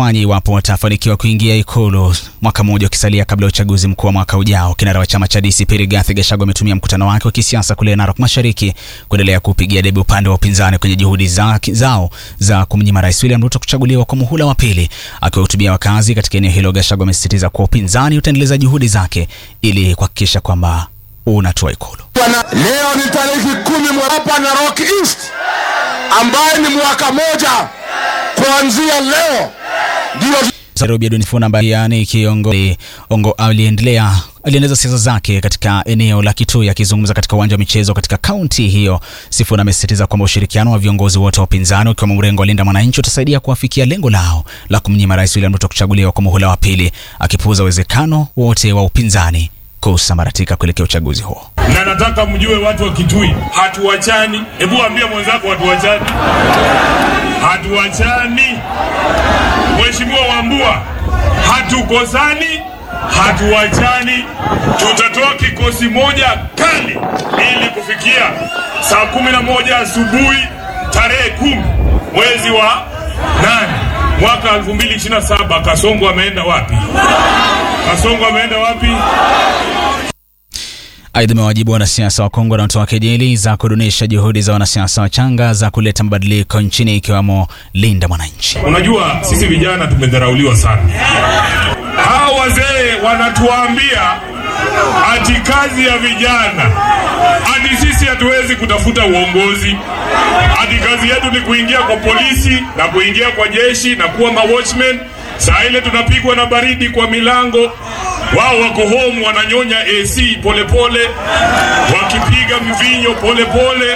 watafanya iwapo watafanikiwa kuingia Ikulu mwaka mmoja ukisalia kabla ya uchaguzi mkuu wa mwaka ujao. Kinara wa chama cha DCP Rigathi Gachagua ametumia mkutano wake wa kisiasa kule Narok Mashariki kuendelea kupigia debe upande wa upinzani kwenye juhudi za, zao za kumnyima Rais William Ruto kuchaguliwa kwa muhula wa pili. Akiwahutubia wakazi katika eneo hilo, Gachagua amesisitiza kuwa upinzani utaendeleza juhudi zake ili kuhakikisha kwamba unatua Ikulu. Leo ni tarehe kumi mwa hapa Narok East ambaye ni mwaka moja kuanzia leo ndio Nairobi Edwin Sifuna ambaye yani kiongozi ongo aliendelea aliendeleza siasa zake katika eneo la Kitui akizungumza katika uwanja wa michezo katika kaunti hiyo. Sifuna amesisitiza kwamba ushirikiano wa viongozi wote wa upinzani ukiwemo mrengo wa Linda Mwananchi utasaidia kuwafikia lengo lao la kumnyima Rais William Ruto kuchaguliwa kwa muhula wa pili, akipuuza uwezekano wote wa upinzani kusambaratika kuelekea uchaguzi huo. na nataka mjue watu wa Kitui, hatuwachani. Hebu ambia mwenzako hatuwachani, hatuwachani. Mheshimiwa Wambua, hatukosani, hatuwachani. Tutatoa kikosi moja kali ili kufikia saa kumi na moja asubuhi tarehe kumi mwezi wa nane mwaka 2027. Kasongo ameenda wapi? Kasongo ameenda wapi? Aidha, amewajibu wanasiasa wa Kongo wanaotoa kejeli za kudunisha juhudi za wanasiasa wachanga za kuleta mabadiliko nchini ikiwemo Linda Mwananchi. Unajua, sisi vijana tumedharauliwa sana. Hawa wazee wanatuambia ati kazi ya vijana, ati sisi hatuwezi kutafuta uongozi, ati kazi yetu ni kuingia kwa polisi na kuingia kwa jeshi na kuwa mawatchmen. Saa ile tunapigwa na baridi kwa milango, wao wako home wananyonya AC polepole pole, wakipiga mvinyo polepole pole.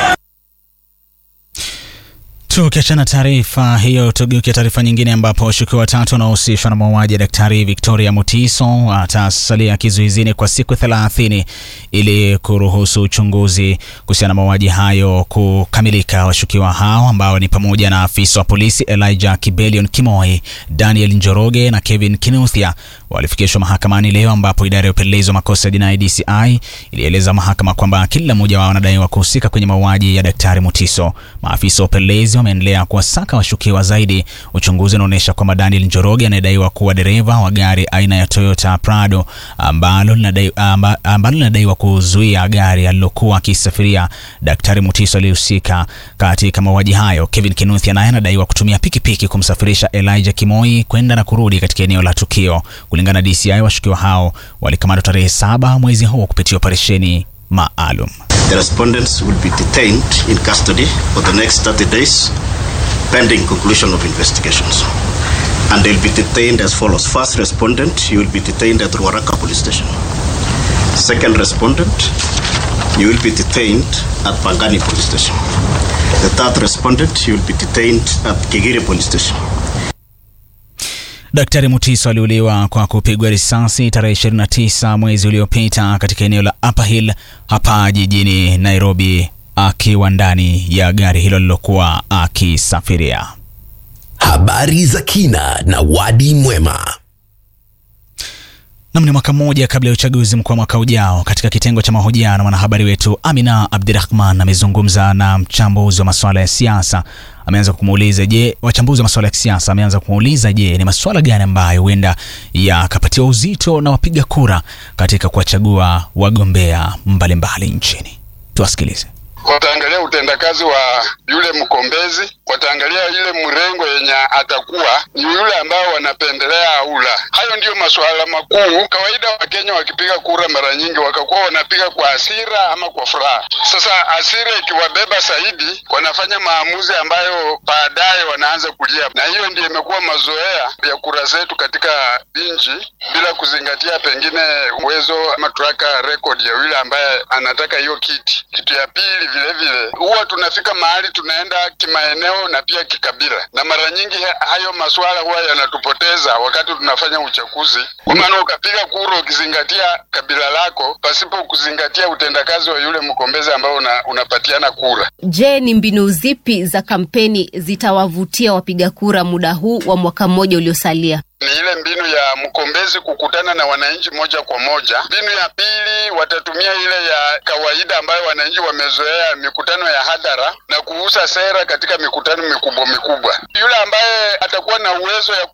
Tukiachana taarifa hiyo, tugeukia taarifa nyingine ambapo washukiwa watatu wanaohusishwa na mauaji ya Daktari Victoria Mutiso watasalia kizuizini kwa siku thelathini ili kuruhusu uchunguzi kuhusiana na mauaji hayo kukamilika. Washukiwa hao ambao ni pamoja na afisa wa polisi Elijah Kibelion Kimoi, Daniel Njoroge na Kevin Kinuthia walifikishwa mahakamani leo, ambapo idara ya upelelezi wa makosa ya jinai DCI ilieleza mahakama kwamba kila mmoja wao anadaiwa kuhusika kwenye mauaji ya Daktari Mutiso. Maafisa wa upelelezi wameendelea kuwasaka washukiwa zaidi. Uchunguzi unaonyesha kwamba Daniel Njoroge anayedaiwa kuwa dereva wa gari aina ya Toyota Prado ambalo linadai- amba- ambalo linadaiwa kuzuia gari alilokuwa akisafiria Daktari Mutiso aliyehusika katika mauaji hayo. Kevin Kinuthia naye anadaiwa kutumia pikipiki kumsafirisha Elijah Kimoi kwenda na kurudi katika eneo la tukio. Kulingana na DCI, washukiwa hao walikamatwa tarehe saba mwezi huu kupitia operesheni maalum. The respondents will be detained in custody for the next 30 days pending conclusion of investigations. And they'll be detained as follows. First respondent, you will be detained at Ruaraka police station. Second respondent, you will be detained at Pangani police station. The third respondent, you will be detained at Kigiri police station. Daktari Mutiso aliuliwa kwa kupigwa risasi tarehe 29 mwezi uliopita katika eneo la Upper Hill hapa jijini Nairobi akiwa ndani ya gari hilo lilokuwa akisafiria. Habari za kina na wadi mwema. Nam, ni mwaka mmoja kabla ya uchaguzi mkuu wa mwaka ujao. Katika kitengo cha mahojiano, mwanahabari wetu Amina Abdirahman amezungumza na mchambuzi wa masuala ya siasa. Ameanza kumuuliza je, wachambuzi wa masuala ya kisiasa ameanza kumuuliza je, ni masuala gani ambayo huenda yakapatiwa uzito na wapiga kura katika kuwachagua wagombea mbalimbali nchini. Tuwasikilize. wataangalia utendakazi wa yule mkombezi, wataangalia ile mrengo yenye atakuwa ni yule ambao wanapendelea aula. Hayo ndiyo masuala makuu. Kawaida Wakenya wakipiga kura, mara nyingi wakakuwa wanapiga kwa hasira ama kwa furaha. Sasa hasira ikiwabeba zaidi, wanafanya maamuzi ambayo baadaye wanaanza kulia, na hiyo ndiyo imekuwa mazoea ya kura zetu katika nchi, bila kuzingatia pengine uwezo ama track record ya yule ambaye anataka hiyo kiti. Kitu ya pili vile vile huwa tunafika mahali tunaenda kimaeneo na pia kikabila, na mara nyingi ha- hayo masuala huwa yanatupoteza wakati tunafanya uchaguzi, kwa maana ukapiga kura ukizingatia kabila lako pasipo kuzingatia utendakazi wa yule mkombezi ambao una, unapatiana kura. Je, ni mbinu zipi za kampeni zitawavutia wapiga kura muda huu wa mwaka mmoja uliosalia? ni ile mbinu ya mkombezi kukutana na wananchi moja kwa moja. Mbinu ya pili watatumia ile ya kawaida ambayo wananchi wamezoea, mikutano ya hadhara na kuuza sera katika mikutano mikubwa mikubwa. Yule ambaye atakuwa na uwezo ya